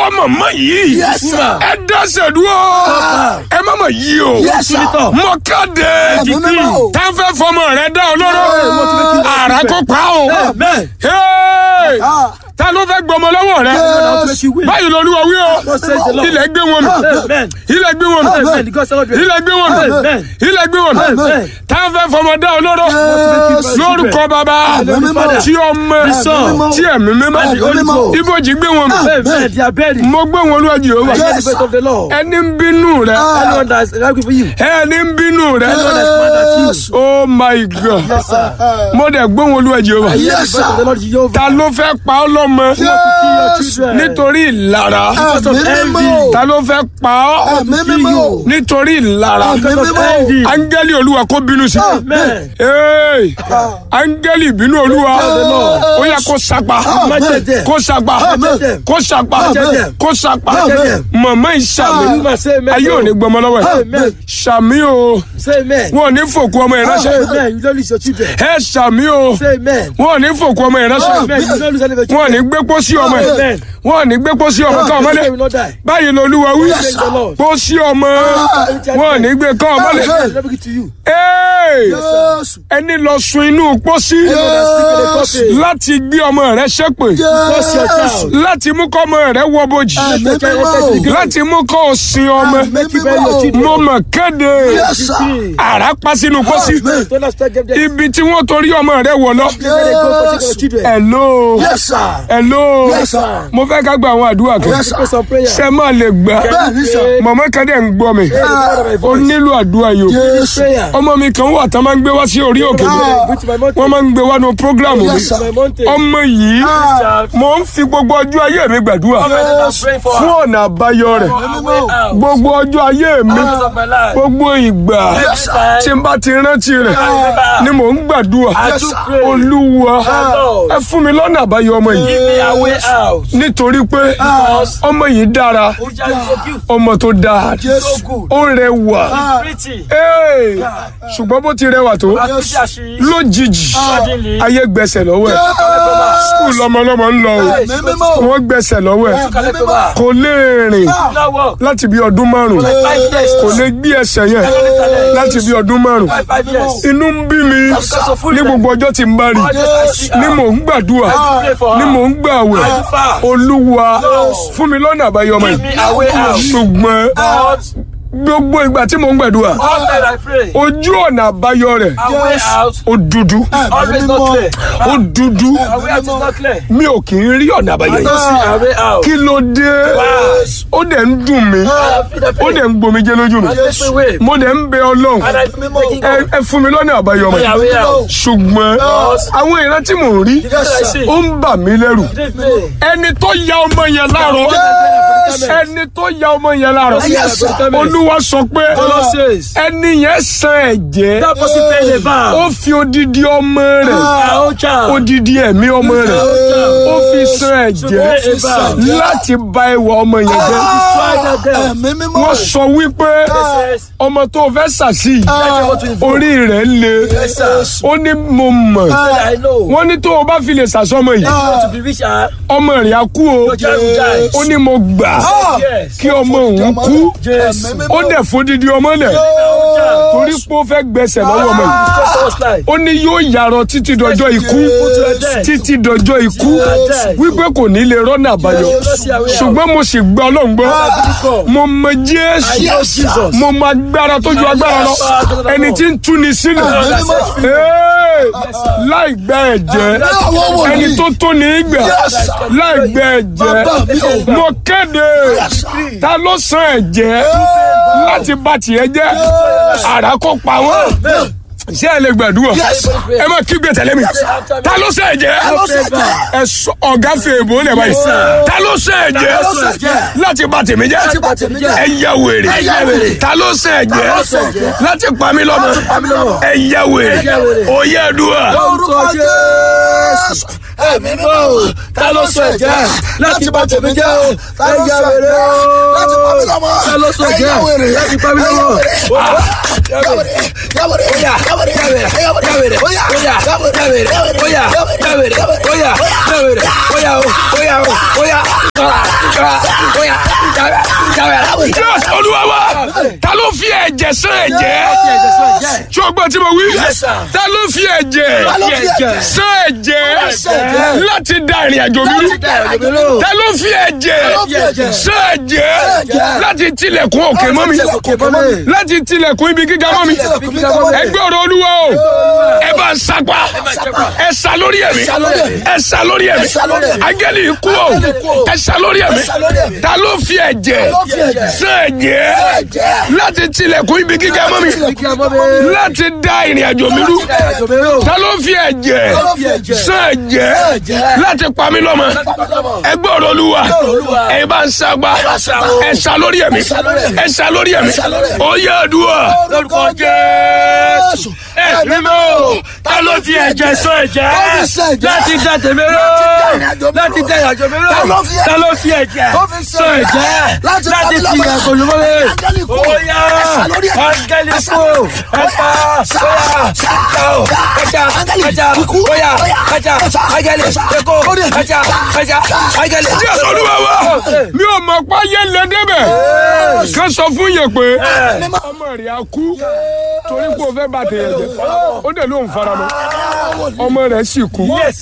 ìwọ màmá yìí Yes, sir. ẹ dẹ́sẹ̀ dúró ẹ má mà yí o Yes, sir. mọ káde Ẹ̀mí mímọ́ o. tá a fẹ́ fọmọ rẹ dá ọ lọ́rọ́ àrà kó pa o Amen. Hey! Ah. ta ló fẹ́ gbọmọ lọ́wọ́ rẹ Yes. báyìí lolúwa wí o Thus says the Lord. ilẹ̀ gbé wọn nù Amen. ilẹ̀ gbé wọn nù Amen. The God celebrate. ilẹ̀ gbé wọn nù Amen. ilẹ̀ gbé wọn nù Amen. tá a fẹ́ fọmọ dá ọ lọ́rọ́ Yes. lórúkọ bàbá Ẹ̀mí mímọ́. tí ọmọ Son. tí ẹ̀mí mímọ́ Ẹ̀mí mímọ́. ibojì gbé wọn nù Amen. They are buried. mo gbé wọn lójú Jèhófà I hear Yes. the voice of the Lord. ẹni ń bínú rẹ Anyone that is angry for you. ẹni ń bínú rẹ Anyone that is mad at you. Yes. oh my god Yes, sir. mo dẹ̀ gbé wọn lójú Jèhófà I hear the Yes, voice of the Lord Jehovah. ta ló fẹ́ pa ọ́ lọ́mọ To kill your children. nítorí ìlara Because of Ẹ̀mí mímọ́ envy. ta ló fẹ́ pa ọ́ Ẹ̀mí mímọ́ o. nítorí ìlara Because of mímọ́. envy. áńgẹ́lì olúwa kó bínú sí Amen. Hey! áńgẹ́lì ìbínú olúwa ó yẹ kó sapa Amen. kó sapa Amen. kó sapa Amen. kó sapa Amen. mọ̀mọ́ ìsàmì You must say amen. ayé ò ní gbọmọ lọ́wọ́ ẹ̀ Amen. sàmì o Say amen. wọn ò ní fòkú ọmọ Say ìránṣẹ́ amen. You don't lose your children. ẹ sàmì o Say amen. wọn ò ní fòkú ọmọ ìránṣẹ́ Amen. You don't lose any of your wọn ò ní children. gbé pósí ọmọ ẹ̀ Amen. wọn ò ní gbé pósí ọmọ ká ọmọ Your lé children will not die. báyìí lolúwa wí Praise the Lord. pósí ọmọ wọn ò ní gbé ká ọmọ lé Amen. Let me give to you. Hey! Yes. ẹni lọ sun inú pósí Yes. láti gbé ọmọ rẹ ṣépè Curse your Yes. child. láti mú kọ́ ọmọ rẹ wọ bojì Ẹ̀mí mímọ́ o. láti mú kọ́ òsìn ọmọ Make you bury your children. mo mọ̀ kéde Yes, sir. àrá pa sínú pósí Amen. Don't expect them there. ibi tí wọ́n torí ọmọ rẹ wọ̀ lọ. Where they go for taking your children. hello Yes, sir. hello Yes, sir. mo fẹ́ ká gba àwọn àdúrà kan Yes, sir. Pray some prayer. ṣe máa lè gbà Bẹ́ẹ̀ ni sir. mọ̀mọ́ kan dẹ̀ ń gbọ́ mi Hey, ó nílò àdúrà yìí o Yes. prayer. ọmọ mi kan wà tán máa ń gbé wá sí orí òkè mi Ah. Which my mountain. wọ́n máa ń gbé wá nu prógrámù mi Yes, sir. My mountain. ọmọ yìí Ah. mo ń fi gbogbo ọjọ́ ayé mi gbàdúrà Yes. fún ọ̀nà àbáyọ rẹ̀ gbogbo ọjọ́ ayé mi gbogbo ìgbà Yes, sir. tí n bá ti rántí rẹ̀ ni mò ń gbàdúrà Yes, sir. olúwa ẹ fún mi lọ́nà àbáyọ ọmọ yìí nítorí pé ọmọ yìí dára ọmọ tó dáa Yes. ó rẹwà Hey! ṣùgbọ́n bó ti rẹwà tó lójijì ayé gbẹ̀sẹ̀ lọ́wọ́ ẹ̀ skul lọmọlọmọ ń lọ o Ẹ̀mí mímọ́ o. wọ́n gbẹ̀sẹ̀ lọ́wọ́ ẹ̀ Ẹ̀mí mímọ́. kò lè rìn láti bí ọdún márùn kò lè gbé ẹsẹ̀ yẹn láti bí ọdún márùn inú ń bí mi ní gbogbo ọjọ́ tí n bá rí ni mò ń gbàdúrà ni mò ń gbàwẹ̀ olúwa fún mi lọ́nà àbáyọ ọmọ yìí ṣùgbọ́n gbogbo ìgbà tí mò ń gbàdúrà ojú ọ̀nà àbáyọ rẹ̀ ó dúdú ó dúdú mi ò kì í rí ọ̀nà àbáyọ yìí kí ló dé ó dẹ̀ ń dùn mí ó dẹ̀ ń gbomijé lójú mi mo dẹ̀ ń bẹ ọlọ́run ẹ ẹ fún mi lọ́nà àbáyọ ọmọ yìí ṣùgbọ́n àwọn ìran tí mò ń rí ó ń bà mí lẹ́rù ẹni tó ya ọmọ yẹn láàrọ̀ ẹni tó ya ọmọ yẹn láàrọ̀ olúwa sọ pé ẹni yẹn san ẹ̀jẹ̀ ó fi odidi ọmọ rẹ̀ odidi ẹ̀mí ọmọ rẹ̀ ó fi san ẹ̀jẹ̀ láti bà ìwà ọmọ yẹn jẹ́ Ẹ̀mí mímọ́. wọ́n sọ wípé ọmọ tó o fẹ́ sàṣì orí rẹ̀ le ó ní mo mọ̀ wọ́n ní tó o bá fi lè sàṣọmọ yìí ọmọ rẹ̀ á kú o ó ní mo gbà kí ọmọ òun kú ó dẹ̀ fódìdí ọmọ lẹ̀ torí pé ó fẹ́ gbẹ̀sẹ̀ lọ́wọ́ ọmọ yìí ó ní yóò yàrá títí dọjọ́ ikú títí dọjọ́ ikú wípé kò ní lè rọ́nà àbáyọ ṣùgbọ́n mo sì gbọ́ ọlọ́run gbọ́ mo mọ jésù mo mọ agbára tó ju agbára lọ ẹni tí ń túni sílẹ̀ Ee, láì gba ẹ̀jẹ̀ ẹni tó tó ní í gbà láì gba ẹ̀jẹ̀ mo kéde ta ló san ẹ̀jẹ̀ láti bá tiẹ̀ jẹ́ àrà kó pa wọ́n ṣé ẹ lè gbàdúrà ẹ má kígbe tẹ̀lé mi ta ló ṣe ẹ̀jẹ̀ ẹ sọ ọ̀gá fèèbó lẹ̀ báyìí ta ló ṣe ẹ̀jẹ̀ láti bà tèmi jẹ́ ẹ yẹ wèrè ta ló ṣe ẹ̀jẹ̀ láti pa mí lọ́mọ ẹ yẹ wèrè òye dùà Orúkọ Jésù. Ẹ̀mí mímọ́ o. Ta ló sọ ẹ̀jẹ̀ láti bá tèmi jẹ́ o? Ta ló sọ ẹ̀jẹ̀ láti pa mí lọ́mọ? Ta ló sọ ẹ̀jẹ̀ láti pa mí lọ́mọ? Yàwèrè, yàwèrè, yàwèrè, yàwèrè, yàwèrè, óyá, yàwèrè, yàwèrè, óyá, yàwèrè, óyá, yàwèrè, óyá, óyá, óyá, óyá. Yes, olúwa wa ta ló fi ẹ̀jẹ̀ sán ẹ̀jẹ̀ tí o gbọ́ tí mo wí Yes, sir. ta ló fi ẹ̀jẹ̀ ló fi ẹ̀jẹ̀? sán ẹ̀jẹ̀ ẹ̀jẹ̀? láti da ìrìn àjò mi rú ta ló fi ẹ̀jẹ̀ fi ẹ̀jẹ̀? sán ẹ̀jẹ̀ ẹ̀jẹ̀? láti tilẹ̀kùn òkè mọ́ mi láti tilẹ̀kùn ibi gíga mọ́ mi ẹgbẹ́ ọ̀rọ̀ olúwa o ẹ bá ń sapá ẹ sá lórí ẹ̀mí sá lórí ẹ̀mí. ẹ sá lórí ẹ̀mí Ẹ sá lórí ẹ̀mí. agẹ́lì ikú o Áńgẹ́lì ikú o. ẹ sá lórí ẹ̀mí Ẹ sá lórí ẹ̀mí. ta ló fi ẹ̀jẹ̀ ló fi ẹ̀jẹ̀? sán ẹ̀jẹ̀ ẹ̀jẹ̀? láti tilẹ̀kùn ibi gíga mọ́ mi láti dá ìrìn àjò mi rú ta ló fi ẹ̀jẹ̀ ló fi ẹ̀jẹ̀? sán ẹ̀jẹ̀ ẹ̀jẹ̀? láti pa mí lọ́mọ ẹgbẹ́ ọ̀rọ̀ olúwa Olúwa. ẹ bá ń sagbá bá ń sagbá. ẹ sá lórí ẹ̀mí sá lórí ẹ̀mí. ẹ sá lórí ẹ̀mí Ẹ sá lórí ẹ̀mí. ó yẹ àdúrà lórúkọ Jésù ẹ̀mí mọ́ ta ló fi ẹ̀jẹ̀ sán ẹ̀jẹ̀ Ó fi sán ẹ̀jẹ̀. láti dá tèmi rú láti dá ìrìnàjò mi rú. láti dá ìrìnàjò mi rú Ta ló fi- ta ló fi ẹ̀jẹ̀ Ó fi sán sán ẹ̀jẹ̀ ẹ̀jẹ̀. Láti láti pa mí ti lọ́mọ. ẹ̀kọ́ lùmọ́lẹ̀ Áńgẹ́lì ikú. ó yá Ẹ sá lórí ẹ̀mí. áńgẹ́lì Ẹ sá kú lórí ẹ̀mí. ẹ̀ka Sá, óyá sá, ẹ̀ka ẹ̀ka Áńgẹ́lì ẹ̀ka ikú. óyá Óyá. ẹ̀ka Ẹ̀ka. áńgẹ́lì Ẹ̀ka. ẹ̀kọ́ Lórí ẹ̀mí. ẹ̀ka ẹ̀ka áńgẹ́lì. Jésù olúwa wa mi ò mọ̀ pa yé lé débẹ̀ ká sọ fún yẹn pé ọmọ rẹ̀ á kú torí pé o fẹ́ bá tèèyàn jẹ ó dẹ̀ ló ń fara mọ́ ọmọ rẹ̀ sì kú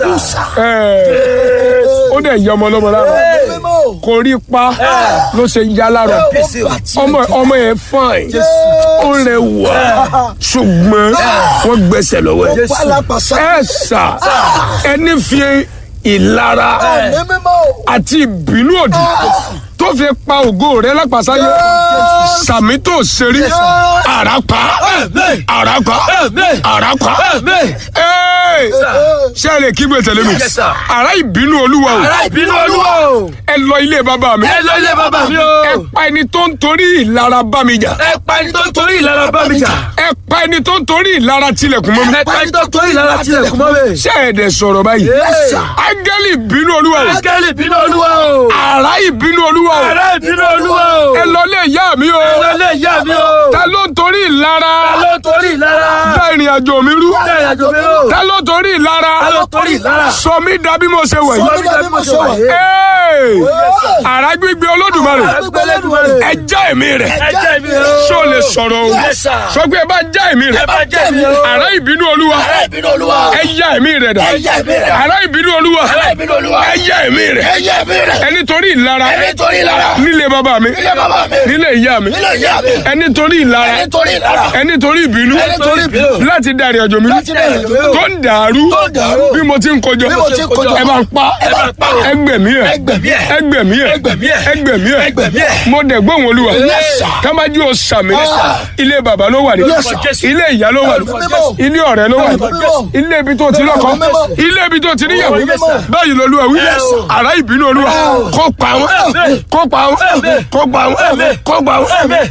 Ẹ̀, ó dẹ̀ yẹ ọmọ lọ́mọ lára kò rí pa ló ṣe ya lára ọmọ ọmọ yẹn fine ó rẹwà ṣùgbọ́n wọ́n gbẹ́sẹ̀ lọ́wọ́ ẹ̀ ẹ̀ sà ẹni fi ìlara àti ìbínú òdì tó fi pa ògo rẹ lápàsáyé sàmì tó ṣerí àràpá àràpá àràpá Ẹ́ẹ̀, ṣé ẹ lè kígbe tẹ̀lé mi Yes, sir. àrà ìbínú olúwa o ìbínú olúwa o. ẹ lọ ilé bàbá mi ẹ lọ ilé bàbá mi o. ẹ pa ẹni tó ń torí ìlara bá mi jà ẹ pa ẹni tó ń torí ìlara bá mi jà. ẹ pa ẹni tó ń torí ìlara tilẹ̀kùn mọ́ mi ẹ pa ẹni tó ń torí ìlara tilẹ̀kùn mọ́ mi. ṣé ẹ dẹ̀ sọ̀rọ̀ báyìí Yes, sir. áńgẹ́lì ìbínú olúwa o Áńgẹ́lì ìbínú olúwa o. àrà ìbínú olúwa o Àrá ìbínú olúwa o. ẹ lọ ilé ìyá mi o Ẹ lọ ilé ìyá mi o. ta ló ń torí ìlara Ta ló ń torí ìlara? dá ìrìn àjò mi rú Dá ìrìnàjò mi o. ta ló torí ìlara Ta ló torí ìlara? sọ mí dà bí mo ṣe wẹ̀ Sọ yìí mí dà bí mo ṣe wà yìí. Ẹ́ẹ̀, àrà gbígbé olódùmarè Àgbègbè Elédùmarè. ẹ já èmi rẹ̀ Ẹ jẹ́ mi o. ṣó lè sọ̀rọ̀ o Yes, sir. sọ pé ẹ bá já èmi rẹ̀ Ẹ bá jẹ́ mi o. àrà ìbínú olúwa Àrá ìbínú olúwa. ẹ yá èmi rẹ̀ dà Ẹ yá èmi rẹ̀. àrà ìbínú olúwa Àrá ìbínú olúwa. ẹ yá èmi rẹ̀ Ẹ yá èmi rẹ̀. ẹni torí ìlara Ẹni torí ìlara. nílé bàbá mi Nílé bàbá mi. nílé ìyá mi Nílé ìyá mi. ẹni torí ìlara Ẹni torí ìlara. ẹni torí ìbínú Ẹni torí ìbínú. láti da ìrìn àjò mi rú Láti dá ìrìnàjò mi rú. tó ń dàrú Tó ń dàrú. bí mo ti ń kojọ Bí mo ti ń kojọ. ẹ bá ń pa Ẹ bá ń pa o. ẹgbẹ̀mí ẹ Ẹgbẹ̀mí ẹ̀. ẹgbẹ̀mí ẹ Ẹgbẹ̀mí ẹ̀. ẹgbẹ̀mí ẹ Ẹgbẹ̀mí ẹ̀. mo dẹ̀ gbóhùn olúwa Yes, sir. kámájú o sàmì Yes, sir. ilé bàbá ló wà ní Yes, sir. ilé ìyá ló wà ní Yes, sir. ilé ọ̀rẹ́ ló wà ní Yes, sir. ilé ibi tó ti lọ́kọ Yes, sir. ilé ibi tó ti níyàwó Yes, sir. báyìí lolúwa wí Yes, sir. àrá ìbínú olúwa kó pa wọn kó pa wọn kó pa wọn kó pa wọn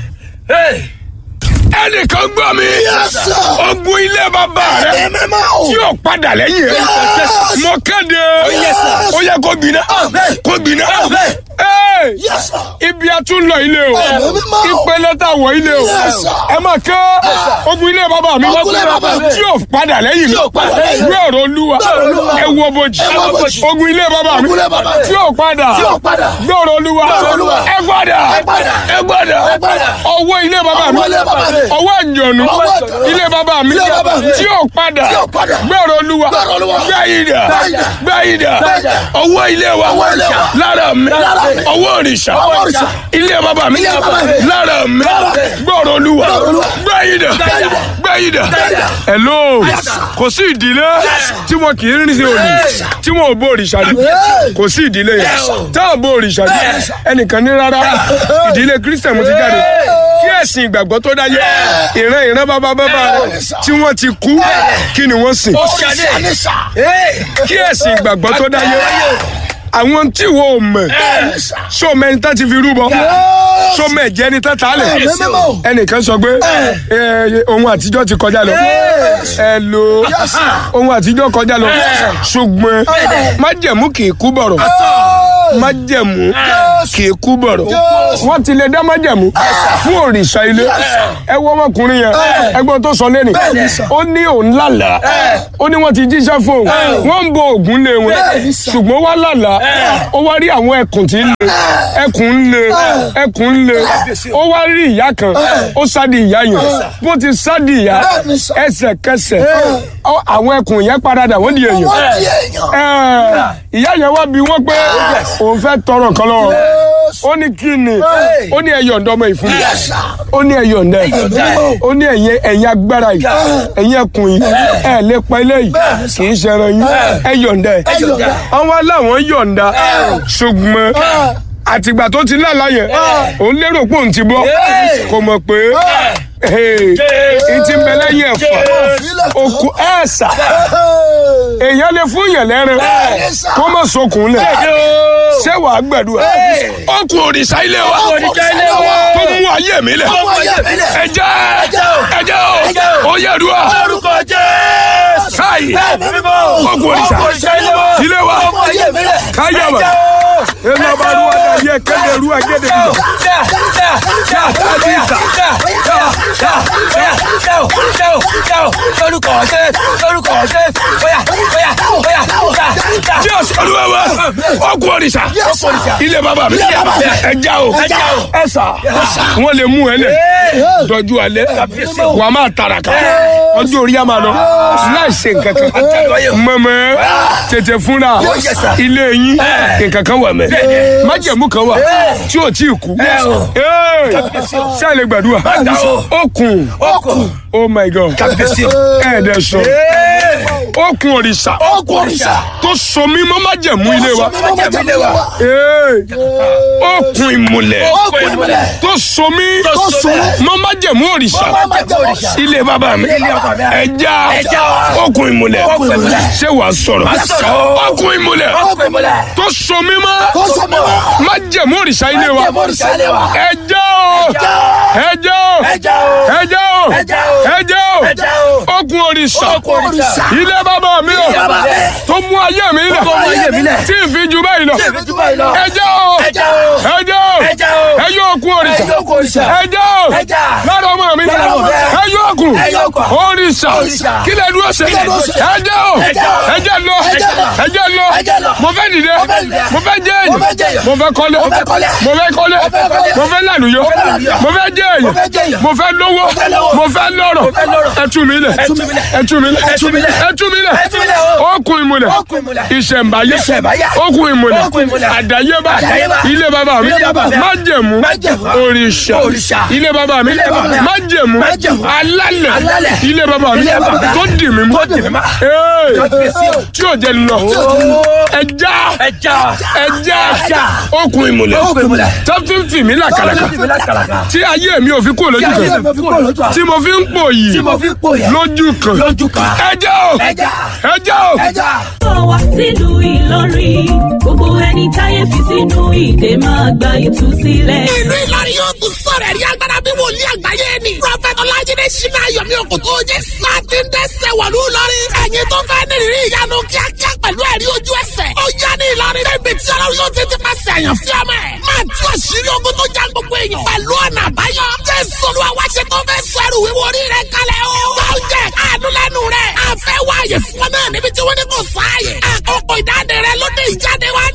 ẹnìkan gbọ́ mi sir. ogun ilé bàbá rẹ Ẹ̀mí mímọ́ o. tí yóò padà lẹ́yìn rẹ Yes. mo kéde yes, sir. ó yẹ kó gbiná Amen. kó gbiná Amen. Hey! Yes, sir. ibi a tún lọ ilé o Ẹ̀mí mímọ́. ìpele tá a wọ ilé o Yes, sir. ẹ máa ké ogun ilé bàbá mi Ogun ilé bàbá mi. tí yóò padà lẹ́yìn mi Tí yóò padà lẹ́yìn mi. gbé ọ̀rọ̀ olúwa Gbé ọ̀rọ̀ Olúwa. ẹ wo bojì Ẹ wo bojì. ogun ilé bàbá mi Ogun ilé bàbá mi. tí yóò padà Tí yóò padà. gbé ọ̀rọ̀ olúwa Gbé ọ̀rọ̀ Olúwa. ẹ gbọ́dà Ẹ gbọ́dà. ẹ gbọ́dà Ẹ gbọ́dà. ọwọ́ ilé bàbá mi Ọwọ́ ilé bàbá mi. ọwọ́ àjọ̀nù Ọwọ́ àjọ̀nù. ilé bàbá mi Ilé bàbá mi. tí yóò padà Tí yóò padà. gbé ọ̀rọ̀ olúwa Gbé ọ̀rọ̀ Olúwa. gbé ìdà Gbé ìdà. gbé ìdà Gbé ìdà. ọwọ́ ilé wa Ọwọ́ ilé wa. lára mi Lára mi. ọwọ́ òrìṣà Ọwọ́ òrìṣà. ilé bàbá mi Ilé bàbá mi. lára mi Lára mi. gbọ́rọ̀ olúwa Gbọ́rọ̀ Olúwa. gbẹ́yìdà Gbẹ́yìdà. gbẹ́yìdà Gbẹ́yìdà. hello sir. kò sí ìdílé tí wọn kì í rìn sí òní Yes, sir. tí wọn ò bó òrìṣà rí Yes. kò sí ìdílé yẹn Yes, sir. tá ò bó òrìṣà rí Yes, sir. ẹnìkan ní rárá ìdílé kristian mo ti jáde kí ẹ̀sìn ìgbàgbọ́ tó dáyé ìran ìran bàbá bàbá rẹ Yes, sir. tí wọ́n ti kú kí ni wọ́n sìn Òrìṣà ni sà. kí ẹ̀sìn ìgbàgbọ́ tó dáyé àwọn tí wọ́n ò mọ̀ sọ mẹ́ni tá ti fi rúbọ sọ mẹ́jẹ ni tá tà lẹ̀ Ẹ̀mí mímọ́. ẹnìkan sọ pé ẹ, ohun àtijọ́ ti kọjá lọ ẹ lo ohun àtijọ́ kọjá lọ ṣùgbọ́n májẹ̀mú kì í kú bọ̀rọ̀ májẹ̀mú kì í kú bọ̀rọ̀ wọ́n ti lè dá májẹ̀mú fún òrìṣà ilé ẹ wọ ọmọkùnrin yẹn ẹgbọ́n tó sọ lẹ́nu ó ní òun lálàá ó ní wọ́n ti jíṣẹ́ fún òun wọ́n ń bo ògùn lé wọn ṣùgbọ́n wá lálàá ó wá rí àwọn ẹkùn tí ń le ẹkùn ń le ẹkùn ń le ó wá rí ìyá kan ó sádi ìyá yẹn bó ti sádi ìyá ẹsẹ̀kẹsẹ̀ ọ- àwọn ẹkùn yẹn paradà wọ́n di èèyàn wọ́n di èèyàn. Ẹ, ìyá yẹn wá bí wọ́n pé òun fẹ́ tọrọ nǹkan lọ́wọ́ ó ní kí ni ó ní ẹyọ ǹdọ́ ọmọ ìfún mi ó ní ẹyọ ǹdẹ́ ó ní ẹ̀yìn ẹ̀yìn agbára yìí ẹ̀yìn ẹkùn yìí ẹ̀ lè pa ilé yìí kì í ṣẹran yìí ẹyọ ǹdẹ́ àwọn aláwọn yọ̀ǹda ṣùgbọ́n àtìgbà tó ti lálàá yẹn òun lérò pé òun ti bọ́ kò mọ̀ pé ìtì ń bẹ lẹ́yìn ẹ̀fọ́ òkú ẹ̀ẹ́sà èèyàn lè fún yẹn lẹ́rìn kó má sokùn lẹ̀ ṣé wàá gbàdúrà ó kú òrìṣà ilé wa òrìṣà ilé wa. tó mú ayé mi lẹ̀ Ọmọ ayé mi lẹ̀. ẹjẹ́ Ẹjẹ́ o. ẹjẹ́ Ẹjẹ́ o o. ó yẹ dùn à Orúkọ Jésù. káyì Ẹ̀mí mímọ́. ó kú òrìṣà Ó kú òrìṣà ilé wa. ilé wa Ọmọ ayé mi lẹ̀. káyà wà Ẹjẹ́ o. ẹ lọ bá ru ọjà yẹ kéde ru agéde bìbọ. Jésù olúwa wa ó kú òrìṣà ilé bàbá mi ẹja o ẹsà wọn lè mú ẹ lẹ dọjú alẹ́ wà á máa tàràkà ọjọ́ orí a máa lọ láì ṣe nǹkan kan mọ̀mọ́ tètè fúnra ilé yín nǹkan kan wà mẹ́ májẹ̀mú kan wà tí ò tí ì kú ṣé ẹ lè gbàdúrà okùn oh my god ẹ̀ẹ́dẹ̀ sọ okùn òrìṣà tó so mímọ́ májẹ̀mú ilé wa Ee, okùn ìmùlẹ̀ tó so mí mọ́ májẹ̀mú òrìṣà ilé bàbá mi ẹja okùn ìmùlẹ̀ ṣé wàá sọ̀rọ̀ okùn ìmùlẹ̀ tó so mí mọ́ májẹ̀mú òrìṣà ilé wa ẹja o ẹja o ẹja o ẹja o okùn òrìṣà ilé bàbá mi o tó mú ayé mi lẹ̀ tí n fi ju báyìí lọ ẹja o Ẹja o. ẹja o Ẹja o. ẹyọ okùn òrìṣà Ẹyọ okùn òrìṣà. ẹja o Ẹja. lára ọmọ mi Lára ọmọ rẹ. ẹyọ okùn Ẹyọ okùn. òrìṣà Òrìṣà. kí lè dúró ṣe lè dúró ṣe? ẹja o Ẹja o. ẹja lọ Ẹja lọ. ẹja lọ Ẹja lọ. mo fẹ́ dìde Mo fẹ́ dìde. mo fẹ́ jẹ́ Mo fẹ́ jẹ́ èyàn èyàn. mo fẹ́ kọ́lé Mo fẹ́ kọ́lé. mo fẹ́ kọ́lé Mo fẹ́ kọ́lé. mo fẹ́ làlùyọ Mo fẹ́ làlùyọ. mo fẹ́ jẹ́ Mo fẹ́ jẹ́ èyàn èyàn. mo fẹ́ lówó fẹ́ lówó. mo fẹ́ lọ́rọ̀ Mo fẹ́ lọ́rọ̀. ẹ tú mi lẹ̀ Ẹ tú mi lẹ̀. ẹ tú mi lẹ̀ Ẹ tú mi lẹ̀. ẹ tú mi lẹ̀ Ẹ tú mi lẹ̀ o. okùn ìmùlẹ̀ Okùn ìmùlẹ̀. ìṣẹ̀ǹbáyé Ìṣẹ̀ǹbáyé. okùn ìmùlẹ̀ Okùn ìmùlẹ̀. àdáyébá Àdáyébá. ilé bàbá mi Ilé bàbá mi. májẹ̀mú Májẹ̀mú. òrìṣà Òrìṣà. ilé bàbá mi Ilé bàbá mi. májẹ̀mú Májẹ̀mú. alálẹ̀ Alálẹ̀. ilé bàbá mi Ilé bàbá mi. tó dì mí mú Tó dì mí mú. Ee, Kábíyèsí o. tí ò jẹ́ lọ ẹja ẹja okùn ìmùlẹ̀ tó fi ń fì mí làkàlàkà tí ayé mi ò fi kúrò lójú kan tí mo fi ń pò yìí lójú kan Lójú kan. ẹja o Ẹja. ẹja o. bọ̀ wá sílùú Ìlọrin gbogbo ẹni táyé fi sínú ìdè máa gba ìtúsílẹ̀. ìlú Ìlọrin yóò tún sọ̀rọ̀ ẹ̀rí agbára bí wòlíì àgbáyé ni. Prọfẹ̀tì Ọlájídé Ṣínà Ayọ̀mí Òkòtò jẹ́ sáàtì ń dẹ́sẹ̀ wọ̀lú Ìlọrin. Ẹ̀yin tó fẹ́ nírìírí ìyanu kíákíá pẹ̀lú ẹ̀rí ojú ẹsẹ̀. Ó yá ní Ìlọrin débi tí Ọlọ́run yóò ti ti pàṣẹ àyàn fí ọmọ ẹ̀. Máa tú àṣírí ogun tó já gbogbo èèyàn. Pẹ̀lú ọ̀nà àbáyọ. Jésù Olúwa wá ṣe tó fẹ́ sọ ẹrù wíwo orí rẹ̀ kalẹ̀ o. Wọ́n jẹ́ àánú lẹ́nu rẹ̀. A fẹ́ wáyé fún ọ náà níbi tí wọ́n ní kò sáàyè. Àkókò ìdáde rẹ̀ ló dé ìjáde wá